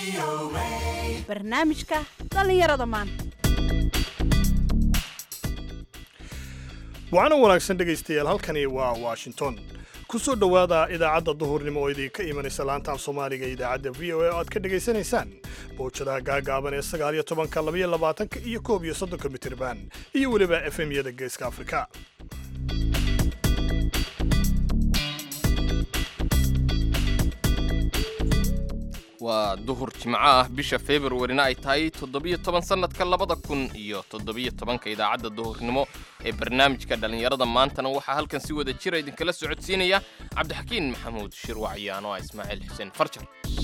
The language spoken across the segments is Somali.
barnaamijka dhallinyarada maanta waxaana wanaagsan dhegaystayaal halkani waa washington ku soo dhowaada idaacadda duhurnimo oo idinka imanaysa laanta af soomaaliga ee idaacadda v o a oo aad ka dhegaysanaysaan bowjadaha gaagaaban ee sagaal iyo tobanka labaiyo labaatanka iyo koob iyo soddonka mitirban iyo weliba efemyada geeska afrika waa duhur jimco ah bisha februarina ay tahay toddobiyo toban sannadka labada kun iyo toddobiyo tobanka idaacadda duhurnimo ee barnaamijka dhallinyarada maantana waxaa halkan si wada jira idinkala socodsiinaya cabdixakiin maxamuud shirwac iyo anoo ah ismaaciil xuseen farjar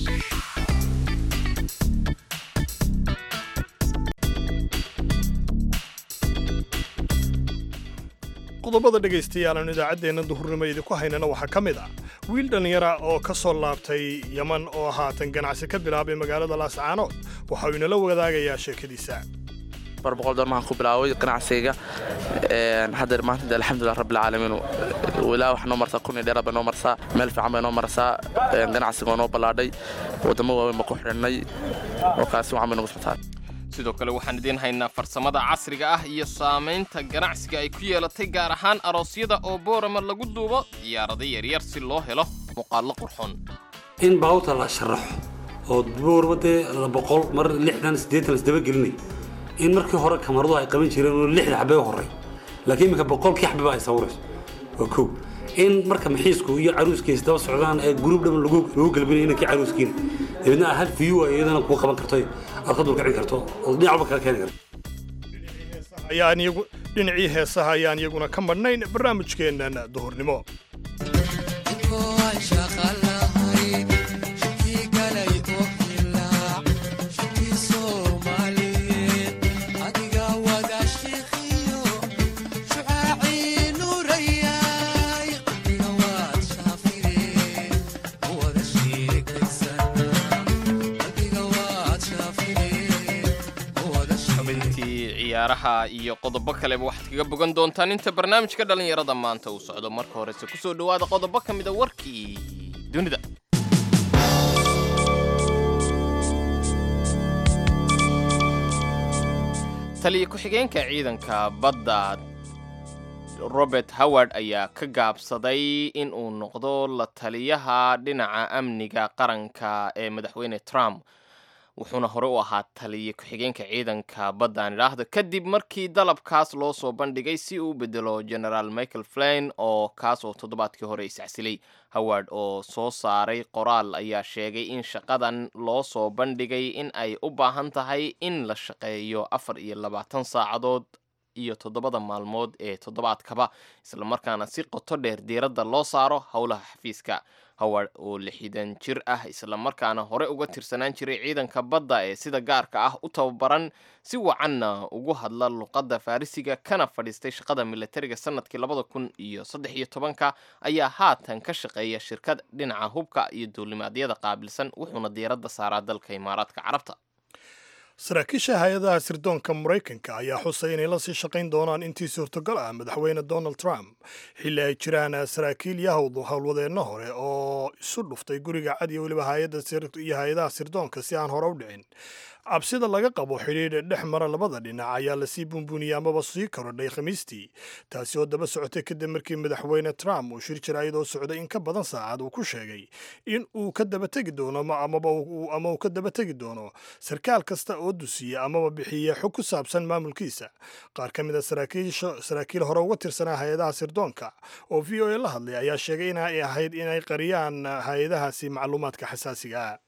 qodobada dhegaystayaal aanu idaacaddeenna duhurnimo idinku haynana waxaa ka mid ah wiil dhallinyara oo ka soo laabtay yaman oo haatan ganacsi ka bilaabay magaalada laascaanood waxa uu inala wadaagayaa sheekadiisa bar boqol doon maxaan ku bilaabay ganacsiga haddeer maanta alxamdulilah rabbilcaalamiin ilaa wax noo marsaa kun iyo dheeraad bay noo marsaa meel fiican bay noo marsaa ganacsiga oo noo ballaadhay waddamo waaweyn baa ku xidhannay oo kaasi wacan bay nagu socotaa sidoo kale waxaan idiin haynaa farsamada casriga ah iyo saamaynta ganacsiga ay ku yeelatay gaar ahaan aroosyada oo boorama lagu duubo diyaarado yaryar si loo helo muuqaallo qurxoon in baawta la sharaxo oo boorama dee boqol mar lixdan siddeetan isdaba gelinay in markii hore kamaradu ay qaban jireen oo lixda xabee horey laakiin iminka boqolkii xabeba ay sawirayso waa kow in marka maxiisku iyo caruuskiisa daba socdaan ee guruub dhan lagu galbinayo inankii caruuskiina dabeedna hal view ay iyadana kuu qaban karto aad ka dulkicin karto oo dhinac walba kala keeni karto ayaan iyagu dhinacii heesaha ayaan iyaguna ka madhnayn barnaamijkeennan duhurnimo xubintii ciyaaraha iyo qodobo kaleba waxaad kaga bogan doontaan inta barnaamijka dhallinyarada maanta uu socdo marka horese ku soo dhowaada qodobo ka mida warkii dunida taliya ku-xigeenka ciidanka badda robert howard ayaa ka gaabsaday in uu noqdo la taliyaha dhinaca amniga qaranka ee madaxweyne trump wuxuuna hore u ahaa taliya ku-xigeenka ciidanka baddan idhaahda kadib markii dalabkaas loo soo bandhigay si uu bedelo generaal michael flain oo kaas oo toddobaadkii hore isacsilay howard oo soo saaray qoraal ayaa sheegay in shaqadan loo soo bandhigay in ay u baahan tahay in la shaqeeyo afar iyo labaatan saacadood iyo toddobada maalmood ee toddobaadkaba islamarkaana si qoto dheer diiradda loo saaro howlaha xafiiska howard oo lixdan jir ah islamarkaana hore uga tirsanaan jiray ciidanka badda ee sida gaarka ah u tababaran si wacanna ugu hadla luqadda farrisiga kana fadhiistay shaqada militariga sanadkii labada kun iyo saddex iyo tobanka ayaa haatan ka shaqeeya shirkad dhinaca hubka iyo duulimaadyada qaabilsan wuxuuna diiradda saaraa dalka imaaraadka carabta saraakiisha hay-adaha sirdoonka maraykanka ayaa xusay inay la sii shaqayn doonaan intii suurtogal ah madaxweyne donald trump xilli ay jiraan saraakiil yahowd howlwadeenno hore oo isu dhuftay guriga cad iyo weliba iyo hay-adaha sirdoonka si aan hore u dhicin cabsida laga qabo xidhiidh dhex mara labada dhinac ayaa lasii buunbuuniyey amaba sii korodhay khamiistii taasi oo daba socotay kadib markii madaxweyne trump uu shir jira iyadoo socday in ka badan saacad uu ku sheegay in uu ka dabategi doono ama uu ka dabategi doono sarkaal kasta oo dusiya amaba bixiya xog ku saabsan maamulkiisa qaar ka mid a saraakiil hore uga tirsanaa hay-adaha sirdoonka oo v o a la hadlay ayaa sheegay inay ahayd inay qariyaan hay-adahaasi macluumaadka xasaasiga ah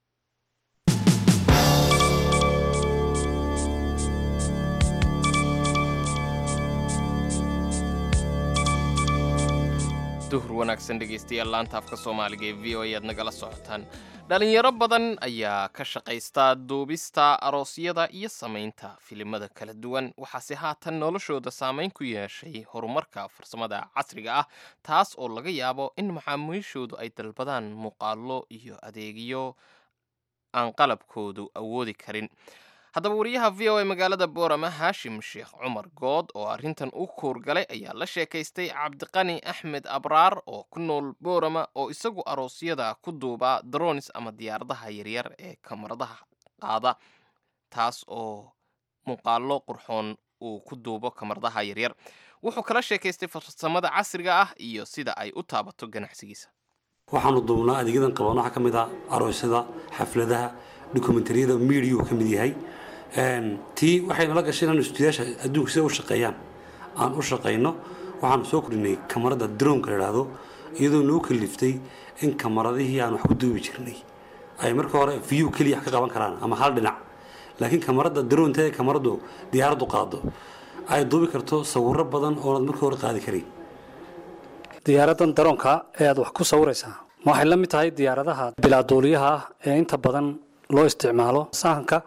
duhur wanaagsan dhegaystayaal laanta afka soomaaliga ee v o ayaad nagala socotaan dhalinyaro badan ayaa ka shaqaysta duubista aroosyada iyo samaynta filimada kala duwan waxaase haatan noloshooda saamayn ku yeeshay horumarka farsamada casriga ah taas oo laga yaabo in macaamiishoodu ay dalbadaan muuqaallo iyo adeegyo aan qalabkoodu awoodi karin haddaba wariyaha v o a magaalada boorama haashim sheekh cumar good oo arrintan u kuurgalay ayaa la sheekaystay cabdiqani axmed abraar oo ku nool boorama oo isagu aroosyada ku duuba dronis ama diyaaradaha yaryar ee kamaradaha qaada taas oo muuqaallo qurxoon uu ku duubo kamaradaha yaryar wuxuu kala sheekaystay farsamada casriga ah iyo sida ay u taabato ganacsigiisa waxaanu duubnaa adeegyadan qaban waxaa ka mid ah aroosyada xafladaha dokumentariyada miidiyuu ka mid yahay tii waxay nala gashay inaan istuudiyaasha adduunka sida u shaqeeyaan aan u shaqayno waxaanu soo kordhinay kamarada droonka la idhaahdo iyadoo noo kaliftay in kamaradihii aan wax ku duubi jirnay ay marka hore view keliya wax ka qaban karaan ama hal dhinac laakiin kamarada droonta ee kamaradu diyaaraddu qaado ay duubi karto sawirro badan oonaad marka hore qaadi karayn diyaaradan daroonka ee aad wax ku sawiraysaa ma waxay la mid tahay diyaaradaha bilaaduuliyaha ah ee inta badan loo isticmaalo sahanka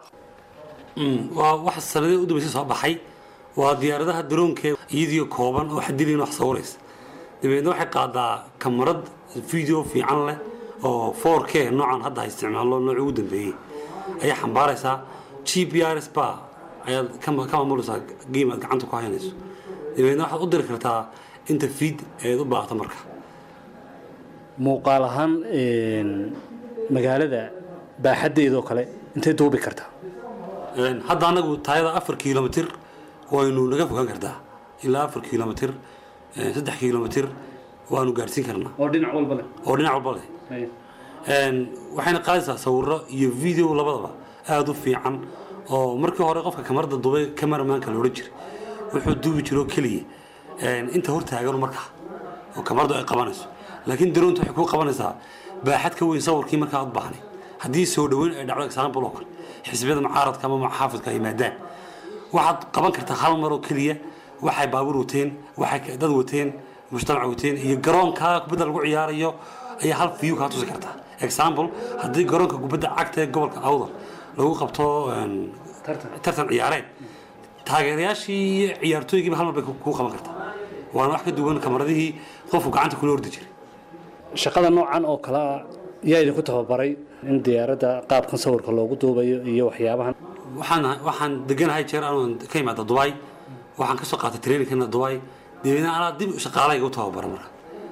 waa wax sanadii u dambeysay soo baxay waa diyaaradaha daroonka iyadii kooban oo xadilayn wax sawiraysa dabeedna waxay qaadaa kamarad video fiican leh oo 4k noocan hadda ha isticmaalo nooci ugu dambeeyey ayaa xambaaraysaa g p r s ba ayaad ka ka maamulaysaa game aad gacanta ku haynayso dabeedna waxaad u diri kartaa inta feed eed u baahato marka muuqaal ahaan magaalada baaxaddeedoo kale intay duubi kartaa Een, hadda anagu taayada afar kilomitr waynu naga fogaan kartaa ilaa afar kilomitr een, saddex kilomitr waanu gaarsiin karnaa oo dhinac walba leh oo dhinac walba leh Een, waxayna qaadaysaa sawiro iyo video labadaba aada u fiican oo markii hore qofka kamarada dubay cameramanka la odhan jiray wuxuu duubi jiro keliya een, inta hortaagan markaa oo kamaradu ay qabanayso laakiin daroonta waxay kuu qabanaysaa baaxad ka weyn sawirkii markaa aad baahnay haddii soo dhoweyn ay dhacdo example oo kale xisbiyada mucaaradka ama muxaafidka ay yimaadaan waxaad qaban kartaa hal mar oo keliya waxay baabuur wateen waxay dad wateen mujtamac wateen iyo garoonka kubadda lagu ciyaarayo ayaa hal view kaa tusi kartaa example haddii garoonka kubadda cagta ee gobolka awdal lagu qabto een, tartan ciyaareed taageerayaashii iyo ciyaartooygiiba hal mar bay ku- kuu qaban kartaa waana wax ka duwan kamaradihii qofku gacanta kula ordi jiray shaqada noocan oo kale ah yaa idinku tababaray in diyaaradda qaabkan sawirka loogu duubayo iyo waxyaabahan waxaan waxaan deganahay jeer aan ka imaada dubai waxaan ka soo qaatay trainingkana dubai dabeedna anaa dib shaqaalayga u tababara marka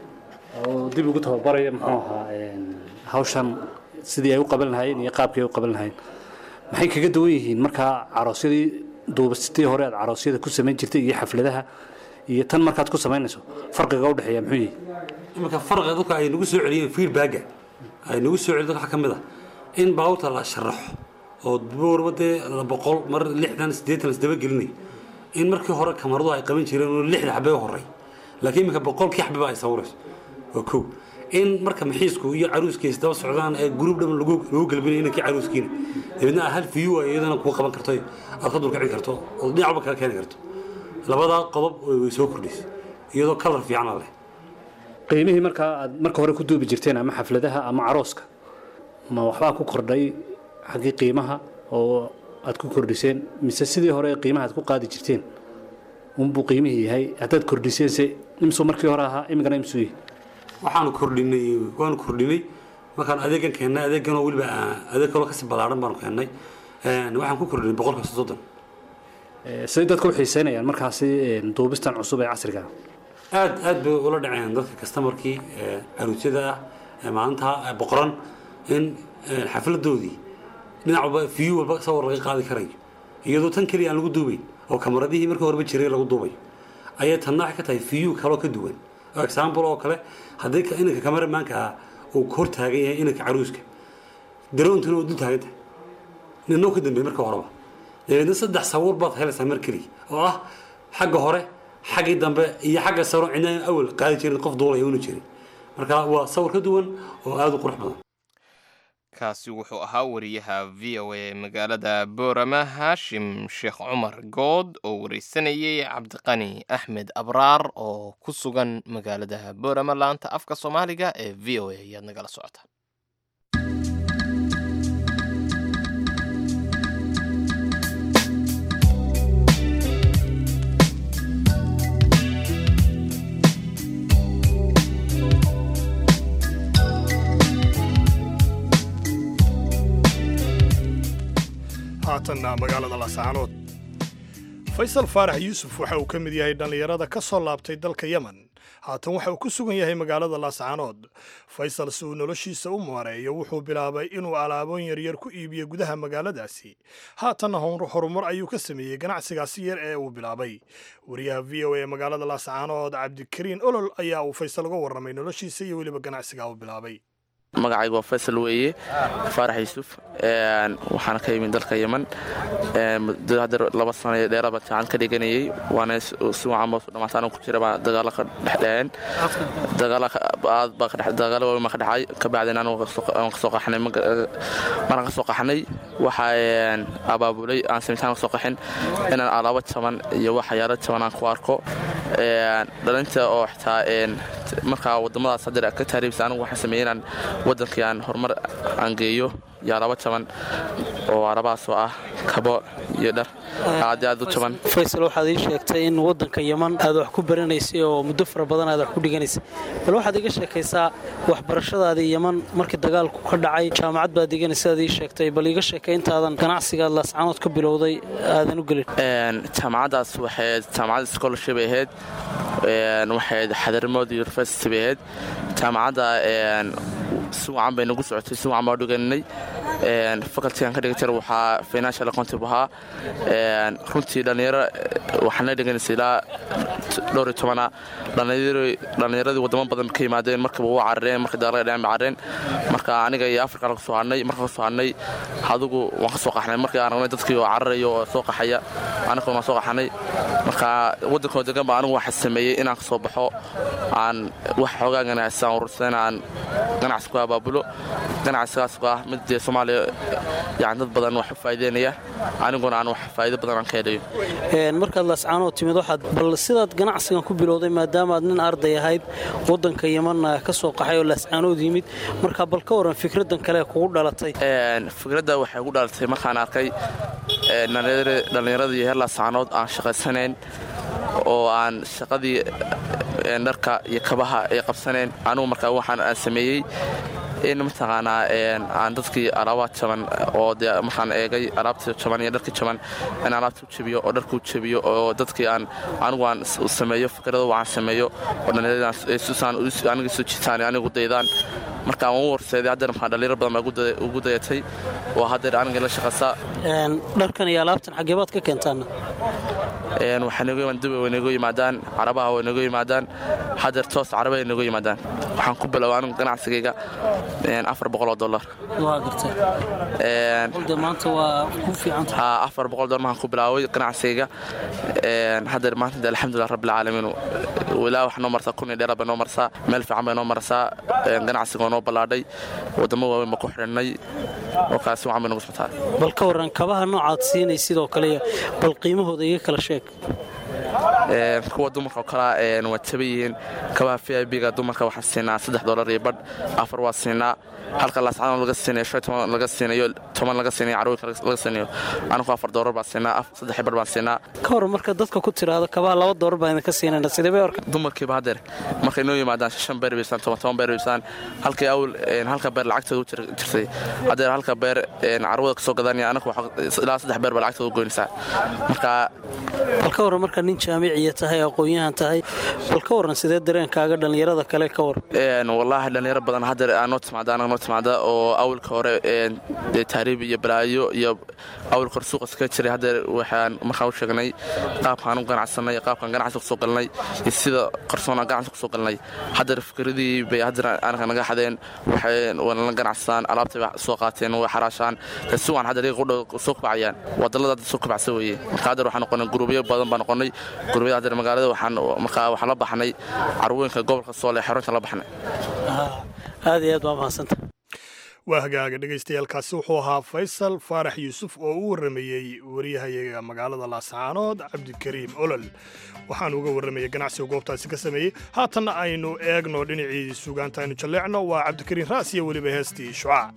oo dib ugu tababaraya muxuu ahaa een, hawshan sidii ay u qaban lahaayeen iyo qaabkii ay u qaban lahaayeen maxay kaga duwan yihiin markaa caroosyadii duubastii hore aad caroosyada ku samayn jirtay iyo xafladaha iyo tan markaad ku samaynayso farqiga u dhexeeya muxuu yihi iminka farqiga dadka ay nagu soo celiyeen feedbacka ay nagu soo celiyeen waxaa ka mid ah in baabuurta la sharaxo oo boorba dee la boqol mar lixdan siddeetan isdaba gelinay in markii hore kamaradu ay qaban jireen oo lixda xabee horey laakiin iminka boqolkii xabeba ay sawirayso waa kow in marka maxiisku iyo caruuskiisa daba socdaan ee gruub dhan lagu lagu galbinayo inankii caruuskiina dabeedna hal view ay iyadana kuu qaban karto aad ka dulkici karto oo dhinac walba kala keeni karto labadaa qodob way soo kordhisay iyadoo kalar fiicana leh qiimihii markaa aad marka hore ku duubi jirteen ama xafladaha ama carooska ma waxbaa ku kordhay xaggii qiimaha oo aad ku kordhiseen mise sidii hore qiimaha aad ku qaadi jirteen unbuu qiimihii yahay haddaad kordhiseense imsuu markii hore ahaa imikana imsuu yahay waxaanu kordhinay waanu kordhinay markaan adeegan keennay adeeganoo weliba ah, adeeg kaloo kasii ballaaran baanu keennay Een, waxaan ku kordhinay boqolka soddon Eh, siday dadka u xiiseynayaan markaasi een, duubistan cusub ee casriga ah aad aad bay ula dhaceen dadka kastamarkii caruusyada ah ee maalinta eh, boqoran in eh, xafladoodii dhinac walba view walba sawir laga qaadi karayo iyadoo tan keliya aan lagu duubayn oo kamaradihii markii horeba jiray lagu duubayo ayay tanna waxay ka tahay view kaloo ka duwan oo example oo kale haddii ka- inanka kameramaanka ah uu hor taagan yahay inanka caruuska daroontuna uu dul taagan tahay ninoo ka dambeeyey marka horeba dabeedna saddex sawir baad helaysaa mar keliya oo ah xagga hore xaggii dambe iyo xagga saro cidna awal qaadi jirin qof duulaya una jirin marka waa sawir ka duwan oo aada u qurux badan kaasi wuxuu ahaa wariyaha v o a magaalada boorama haashim sheekh cumar good oo wareysanayay cabdiqani axmed abraar oo ku sugan magaalada boorama laanta afka soomaaliga ee v o a ayaad nagala socotaan haatan haatanna magaalada laascaanood faysal faarax yuusuf waxa uu ka mid yahay dhallinyarada ka soo laabtay dalka yemen haatan waxa uu ku sugan yahay magaalada laascaanood faysal si uu noloshiisa u maareeyo wuxuu bilaabay inuu alaabooyin yaryar ku iibiyo gudaha magaaladaasi haatanna horumar ayuu ka sameeyey ganacsigaasi yar ee uu bilaabay wariyaha v o a ee magaalada laascaanood cabdikariin olol ayaa uu faysal uga warramay noloshiisa iyo weliba ganacsigaa uu bilaabay magacaygu waa faysal weeye faarax yuusuf waxaana ka yimid dalka yeman muddo hadda laba sano ee dheeraba jacan ka dhiganayay waana si wacan baa dhamaataan ku jira baa dagaalo ka dhexdheheen dagaalo waaweyn baa ka dhexay kabacdina anigu waan kasoo qaxnay maraan kasoo qaxnay waxaa abaabulay aan samitaan kasoo qaxin inaan alaabo jaban iyo waxyaalo jaban aan ku arko dhalinta oo xitaa markaa wadamadaas haddeer ka taariibsa anigu waxaan sameeyey inaan waddankii aan horumar aan geeyo iyo alabo jaban oo alabahaasoo ah kabo iyo dhar aad aad u jaban faysal waxaad ii sheegtay in waddanka yeman aad wax ku baranaysay oo muddo fara badan aad wax ku dhiganaysay bal waxaad iga sheekaysaa waxbarashadaadii yeman markii dagaalku ka dhacay jaamacad baad dhiganaysa aad ii sheegtay bal iga sheekay intaadan ganacsigaad laascaanood ka bilowday aadan u gelin jaamacaddaas waxay jaamacad scholarship ay ahayd waxay xadarmood university bay ahayd jaamacadda si wacan bay nagu socotay si wacan baa dhiganay facultygan ka dhigan jira waxaa financial accountive ahaa runtii dhallinyaro waxaana dhiganaysay ilaa dhowr iyo tobana dhallinyaradii wadamo badan ka yimaadeen markiiba waa carareen markii dagaalada dhaceen ba carareen marka aniga iyo africa laga soo hadhnay marka kasoo hadhnay adigu waan ka soo qaxnay markii aan ragnay dadkii oo cararaya oo soo qaxaya aniguna waan soo qaxnay marka waddankoo degan ba anigu waxaa sameeyey inaan ka soo baxo aan wax xoogaa ganacsiaan urursan aan ganacsi ku abaabulo ganacsigaas ah mid dee soomaaliya yani dad badan wax u faa'iideynaya aniguna aan wax faa'iido badan aan ka helayo markaad laascaanood timid waxaad bal sidaad ganacsigan ku bilowday maadaama aad nin arday ahayd waddanka yemanna ka soo qaxay oo laascaanood yimid marka bal ka waran fikraddan kale kugu dhalatay fikradda waxay ugu dhalatay markaan arkay dhallinyaradii heer laascaanood aan shaqaysanayn oo aan shaqadii dharka iyo kabaha ay qabsaneen anugu markaa waxaan aan sameeyey in mataqaanaa aan dadkii alaabaha jaban oo de markaan eegay alaabtii jaban iyo dharkii jaban in alaabta u jebiyo oo dharka u jebiyo oo dadkii aan anigu aan sameeyo fikrado waxaan sameeyo oo dhallinyarada aniga soo jitaan anigu daydaan markaan waan u horseeday haddeer maxaa dhallinyaro badan baa ugu dayatay oo haddeer aniga la shaqaysaa dharkan iyo alaabtan xaggee baad ka keentaana waxaanduba way nagu yimaadaan carabaha way nagu yimaadaan hadeer toos carabaha way nagu yimaadaan waxaan ku bilowa anigu ganacsigayga afar boqoloo dollar maanta waa ku fiicanta afar boqol dollar maxaan ku bilaaway ganacsigayga hadeer maanta alxamdulilah rabbilcaalamiin ilaa wax noo marsaa kun iyo dheeraad bay noo marsaa meel fiican bay noo marsaa ganacsiga oo noo ballaadhay wadamo waaweyn baa ku xidhannay oo kaasi wacan bay nagu socotaa bal ka warran kabaha noocaad siinay sidoo kale bal qiimahooda iga kala sheeg kuwa dumarka oo kalea waa jaba yihiin kabaha v i b-ga dumarka waxaan siinaa saddex dollar iyo badh afar waa siinaa halka laascaan laga siinayo shan toban laga siinayo toban laga siinayo carwooyinka laga siinayo anigu afar dollar baan siinaa saddex badh baan siinaa ka hor marka dadka ku tiraahdo kabaha laba dollar baan idinka siinayna sidee bay orka dumarkiiba haddeer markay noo yimaadaan shan beer baysaan toban toban beer baysaan halkii awl halka beer lacagtooda u jirtay haddeer halka beer carwada kasoo gadanaya anagu ilaa saddex beer baa lacagtooda u goynaysaa marka bal ka warran marka nin jaamiciya tahay aqoon-yahan tahay bal ka warran sidee dareenkaaga dhallinyarada kale ka waran wallaahi dhallinyaro badan haddeer aa noo timaada anaga noo timaada oo awalka hore dee taariib iyo balaayo iyo awalka hore suuqa iskaga jiray haddeer waxaan markaan u sheegnay qaabkaan u ganacsanay qaabkaan ganacsi kusoo galnay iyo sida qarsoonaan ganacsi kusoo galnay haddeer fikradii bay haddeer anaga naga xadeen waxay wanala ganacsadaan alaabtay bay soo qaateen way xaraashaan si waan haddeer iyaga qudhow soo kubacayaan wadallada hadda soo kubacsa weeye marka haddeer waxaan noqonay guruubyo badan baan noqonay guruubyada haddeer magaalada waxaan markaa waxaan la baxnay carwooyinka gobolka soole xarunta la baxnay aad iyo aad baa mahadsanta waa hagaaga dhegaystayaaalkaasi wuxuu ahaa faysal faarax yuusuf oo u warramayey wariyahayaga magaalada laascaanood cabdikariim olol waxaan uga warramayay ganacsiga goobtaasi ka sameeyey haatanna aynu eegno dhinacii sugaanta aynu jalleecno waa cabdikariim raas iyo weliba heestii shucaac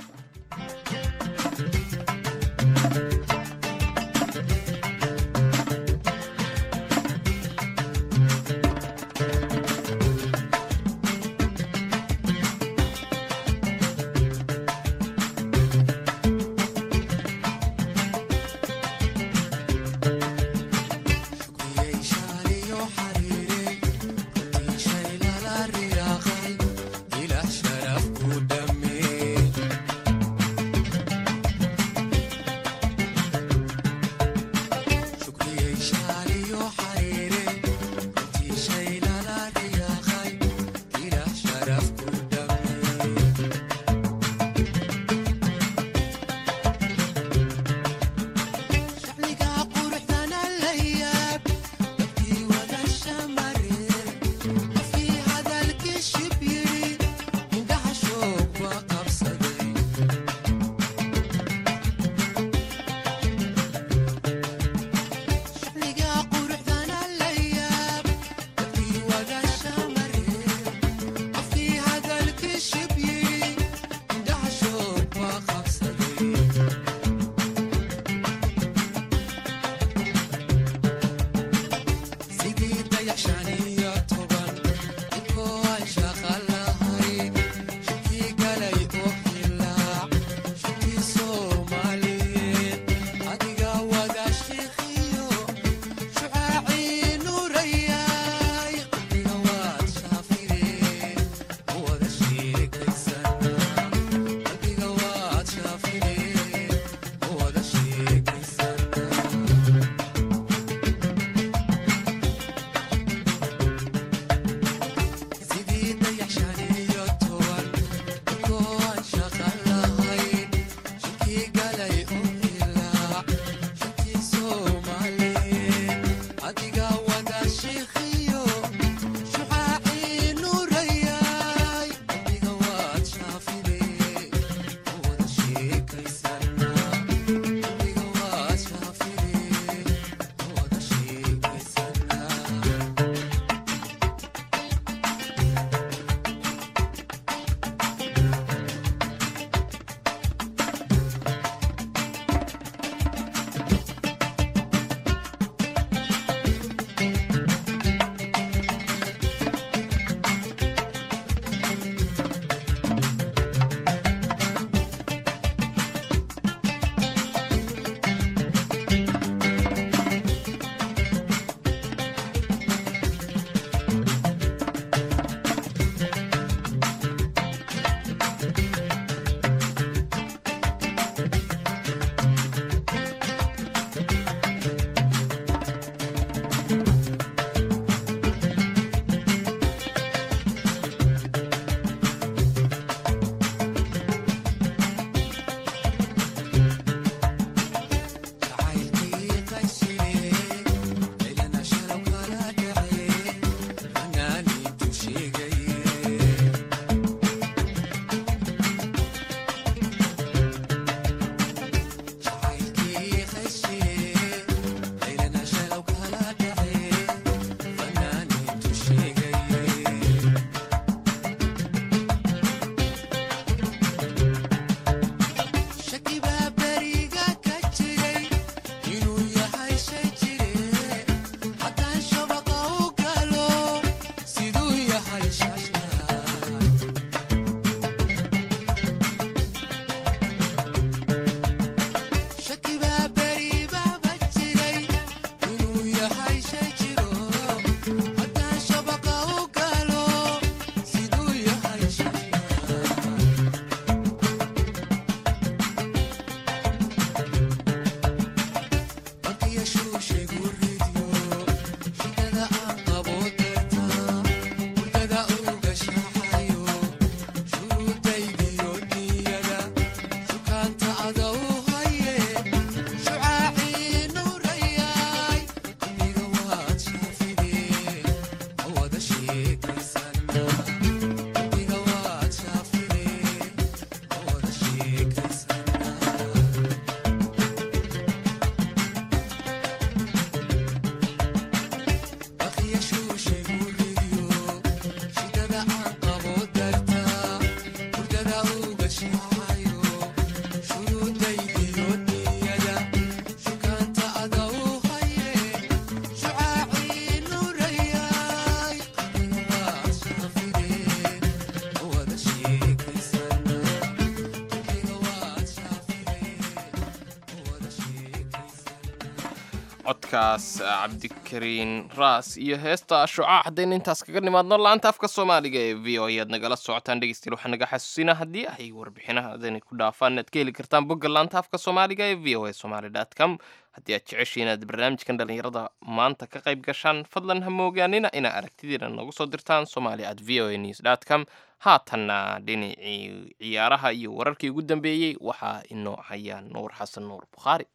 codkaas cabdikariin raas iyo heesta shucaac haddaynu intaas kaga nimaadno laanta afka soomaaliga ee v o ayaad nagala socotaan dhegeystayaal waxaa naga xasuusinaa haddii ay warbixinahaadani ku dhaafaan inaad ka heli kartaan bogga laanta afka soomaaliga ee v o a somaly dot com haddii aad jeceshiin inaad barnaamijkan dhallinyarada maanta ka qayb gashaan fadlan ha moogaanina inaa aragtidiina noogu soo dirtaan somali at v o a news dot com haatanna dhinacii ciyaaraha iyo wararkii ugu dambeeyey waxaa inoo haya nuur xasan nuur bukhaari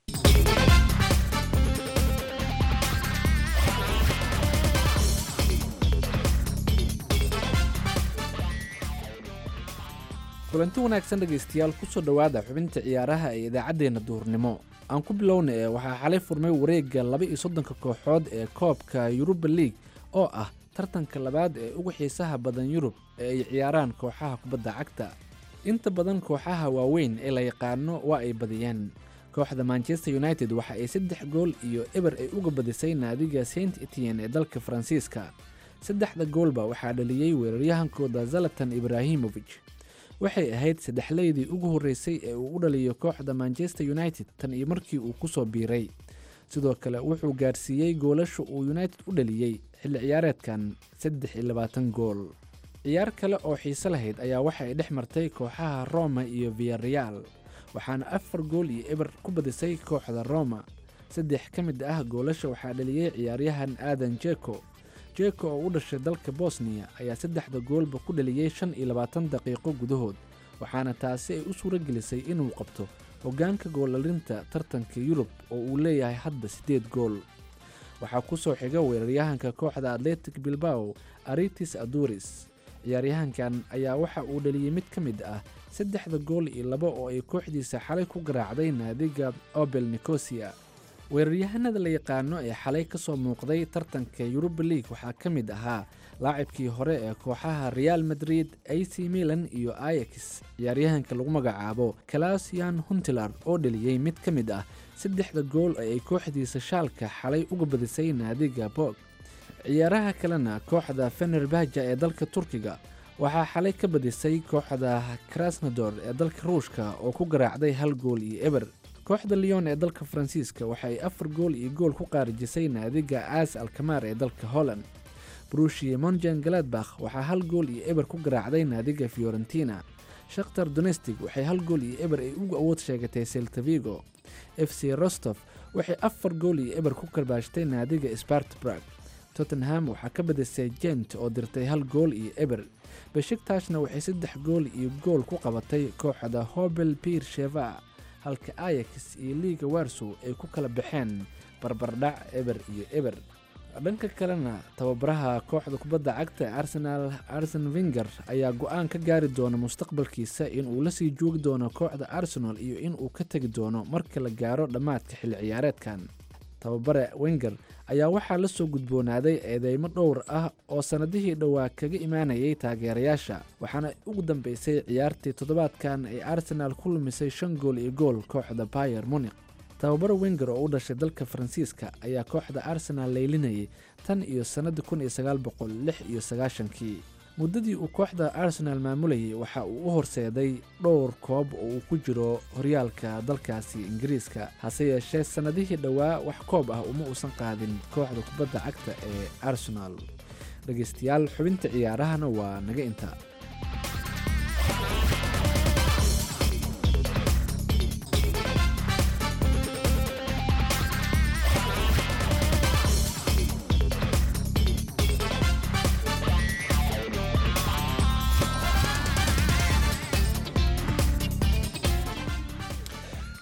kulanti wanaagsan dhegaystayaal kusoo dhowaada xubinta ciyaaraha ee idaacaddeenna duhurnimo aan ku bilowna ee waxaa xalay furmay wareegga laba iyo soddonka kooxood ee koobka yuruba league oo ah tartanka labaad ee ugu xiisaha badan yurub ee ay ciyaaraan kooxaha kubadda cagta inta badan kooxaha waaweyn ee la yaqaano waa ay badiyeen kooxda manchester united waxa ay saddex gool iyo eber ay uga badisay naadiga saint etienne ee dalka faransiiska saddexda goolba waxaa dhaliyey weeraryahankooda zalatan ibraahimovic waxay ahayd saddexleydii ugu horreysay ee uu u dhaliyo kooxda manchester united tan iyo markii uu ku soo biiray sidoo kale wuxuu gaarsiiyey goolasha uu united u dhaliyey xilli ciyaareedkan saddex iyo labaatan gool ciyaar kale oo xiise lahayd ayaa waxa ay dhex martay kooxaha roma iyo viyareal waxaana afar gool iyo eber ku badisay kooxda roma saddex ka mid ah goolasha waxaa dhaliyey ciyaaryahan aadan jeko jeko oo u dhashay dalka bosniya ayaa saddexda goolba ku dhaliyey shan iyo labaatan daqiiqo gudahood waxaana taasi ay u suuro gelisay inuu qabto hoggaanka goollalinta tartanka yurub oo uu leeyahay hadda siddeed gool waxaa ku soo xiga weeraryahanka kooxda atletic bilbao aritis aduris ciyaaryahankan ayaa waxa uu dhaliyey mid ka mid ah saddexda gool iyo laba oo ay kooxdiisa xalay ku garaacday naadiga obel nicosia weeraryahanada la yaqaano ee xalay ka soo muuqday tartanka yuruba league waxaa ka mid ahaa laacibkii hore ee kooxaha real madrid ac milan iyo ayax ciyaaryahanka lagu magacaabo kalasian huntilar oo dhaliyey mid ka mid ah saddexda gool ee ay kooxdiisa shaalka xalay uga badisay naadiga bog ciyaaraha kalena kooxda fenerbahja ee dalka turkiga waxaa xalay ka badisay kooxda krasnodor ee dalka ruushka oo ku garaacday hal gool iyo eber kooxda leon ee dalka faransiiska waxa ay afar gool iyo gool ku qaarijisay naadiga aas alkamaar ee dalka holland brushie monjan galadbakh waxaa hal gool iyo eber ku garaacday naadiga fiorentina shakhtar donestig waxay hal gool iyo eber ay ugu awood sheegatay seltavigo f c rostof waxay afar gool iyo eber ku karbaashtay naadiga spartbrag tottenham waxaa ka badisay jent oo dirtay hal gool iyo eber beshigtashna waxay saddex gool iyo gool ku qabatay kooxda hobel pier sheva halka ayax iyo liiga warsow ay ku kala baxeen barbardhac eber iyo eber dhanka kalena tababaraha kooxda kubadda cagta ee arsenal arsen winger ayaa go-aan ka gaari doona mustaqbalkiisa inuu lasii joogi doono kooxda arsenal iyo inuu ka tegi doono marka la gaaro dhammaadka xilli ciyaareedkan tababare wenger ayaa waxaa la soo gudboonaaday eedeymo dhowr ah oo sannadihii dhowaa kaga imaanayay taageerayaasha waxaana ugu dambeysay ciyaartii toddobaadkan ay arsenaal ku lumisay shan gool iyo gool kooxda bayer munik tababare wenger oo u dhashay dalka faransiiska ayaa kooxda arsenaal leylinayay tan iyo sannadii kun iyo sagaal boqol lix iyo sagaashankii muddadii uu kooxda arsenaal maamulayay waxa uu u horseeday dhowr koob oo uu ku jiro horyaalka dalkaasi ingiriiska hase yeeshee sannadihii dhowaa wax koob ah uma uusan qaadin kooxda kubadda cagta ee arsenaal dhegaystayaal xubinta ciyaarahana waa naga intaa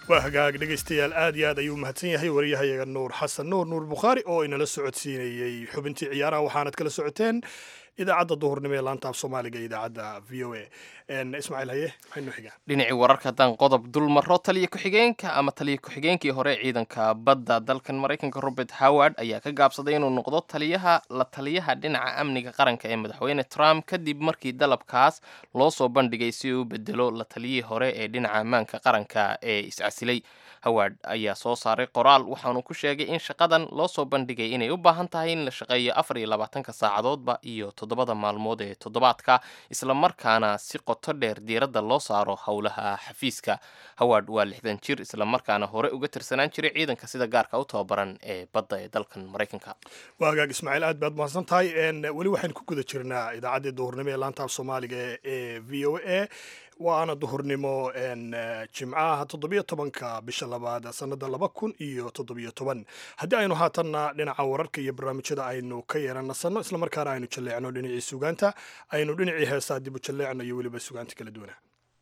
waa hagaag dhegaystayaal aad iyo aad ayuu mahadsan yahay wariyahayaga nuur xasan nuur nuur bukhaari oo inala socodsiinayey xubintii ciyaaraha waxaanad kala socoteen idaacadda duhurnimo ee laanta af soomaaliga ee idaacadda v o a ismaaciil haye maxaynu xigaa dhinacii wararka haddaan qodob dul maro taliya ku-xigeenka ama taliya ku-xigeenkii hore ee ciidanka badda dalkan maraykanka robert howard ayaa ka gaabsaday inuu noqdo taliyaha la taliyaha dhinaca amniga qaranka ee madaxweyne trump kadib markii dalabkaas loo soo bandhigay si uu u bedelo la taliyihii hore ee dhinaca ammaanka qaranka ee iscasilay howard ayaa soo saaray qoraal waxaanu ku sheegay in shaqadan loo soo bandhigay inay u baahan tahay in la shaqeeyo afar iyo labaatanka saacadoodba iyo toddobada maalmood ee toddobaadka islamarkaana si qoto dheer diiradda loo saaro howlaha xafiiska howard waa lixdan jir islamarkaana hore uga tirsanaan jiray ciidanka sida gaarka u tababaran ee badda ee dalkan maraykanka waa hagaag ismaaciil aad baad mahadsan tahay weli waxaynu ku guda jirnaa idaacaddii duhurnimo ee laanta af soomaaliga ee v o a waana duhurnimo jimcaha toddobiyo tobanka bisha labaad sanada laba kun iyo toddobiyo toban haddii aynu haatanna dhinaca wararka iyo barnaamijyada aynu ka yeeran nasanno islamarkaana aynu jalleecno dhinacii sugaanta aynu dhinacii heesaa dib u jalleecno iyo weliba sugaanta kala duwana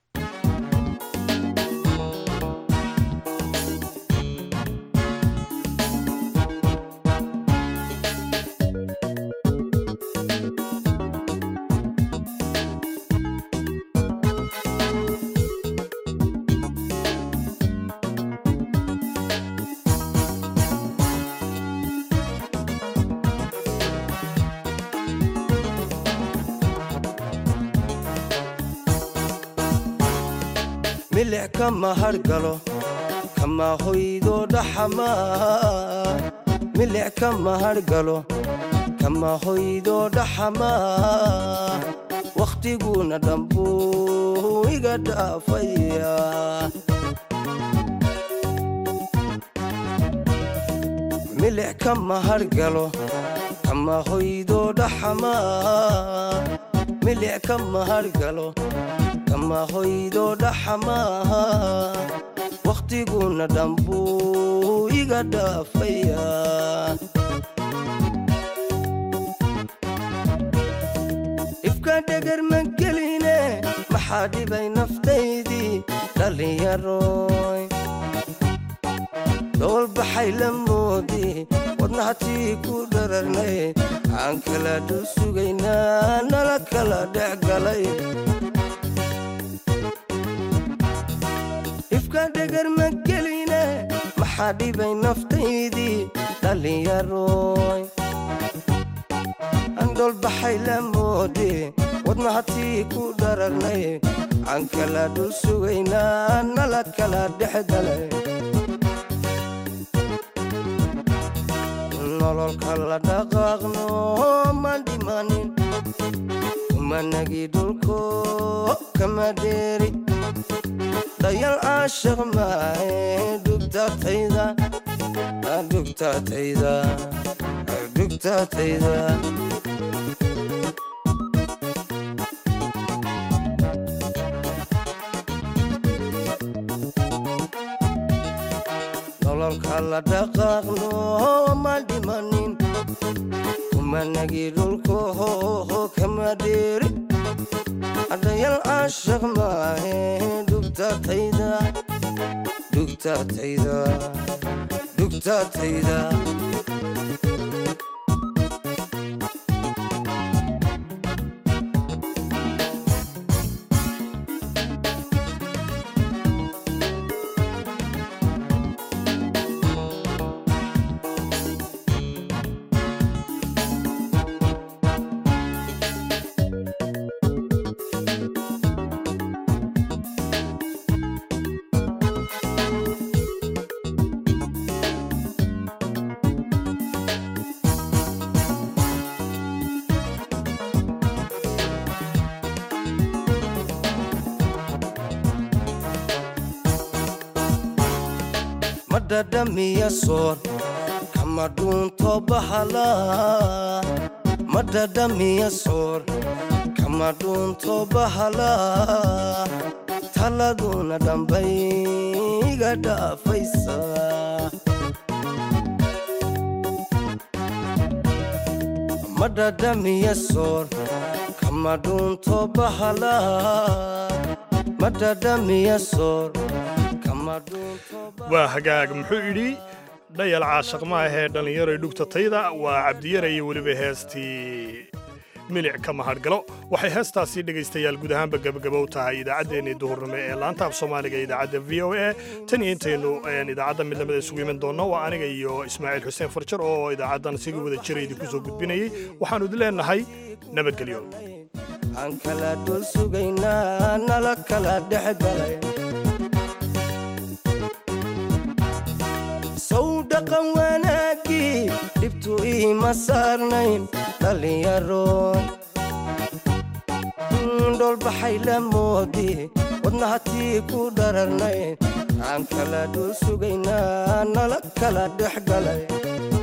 milic kama hargalo kama hoydo dhaxamaa milic kama hargalo kama hoydo dhaxamaa wakhtiguna dhambuu iga dhaafaya milic kama hargalo kama hoydo dhaxamaa milic kama hargalo kama hoydo dhaxamaa wakhtiguna dhambuu iga dhaafaya dhibka dhegar ma geline maxaa dhibay naftaydii dhallinyaroy dhoolbaxay la moodi wadnahatii ku dhararnay aan kala dhul sugaynaa nala kala dhex galay dhibka dhegar ma geline maxaa dhibay naftaydii dhallinyaroy aan dhoolbaxay la moodi wadnahatii ku dhararnay aan kala dhul sugaynaa nala kala dhex galay nololka la dhaqaaqno man dhimanin kumanagi dhulko kama dheeri dayal caashaq maahe dhugtatayda dhugtatayda dhugtatayda nololka la dhaqaaqno ma dhimanin kumanagi dhulko kama dheeri adayal caashaq maahe dhugtatayda dhugtatayda dhugtatayda madhadhamiya soor kama dhuunto bahala madhadhamiya soor kama dhuunto bahala taladuna dhambay iga dhaafaysa madhadhamiya soor kama dhuunto bahala madhadhamiya soor waa hagaag muxuu idhi dhayal caashaq ma ahee dhallinyaroy dhugtatayda waa cabdiyara iyo weliba heestii milic ka mahadhgalo waxay heestaasi dhegaystayaal guud ahaanba gebagabow tahay idaacaddeenii duhurnimo ee laanta af soomaaliga ee idaacadda v o a tan iyo intaynu idaacadda midnimada isugu iman doonno waa aniga iyo ismaaciil xuseen farjar oo idaacaddan sigi wada jira idinku soo gudbinayay waxaannu idin leenahay nabadgelyo aan kala dhul sugaynaa nala kala dhexgalay sow dhaqan wanaaggii dhibtu iima saarnayn dhallinyaroon dhoolbaxay la moodi wadnahatii ku dhararnayn aan kala dhul sugaynaa nala kala dhexgalay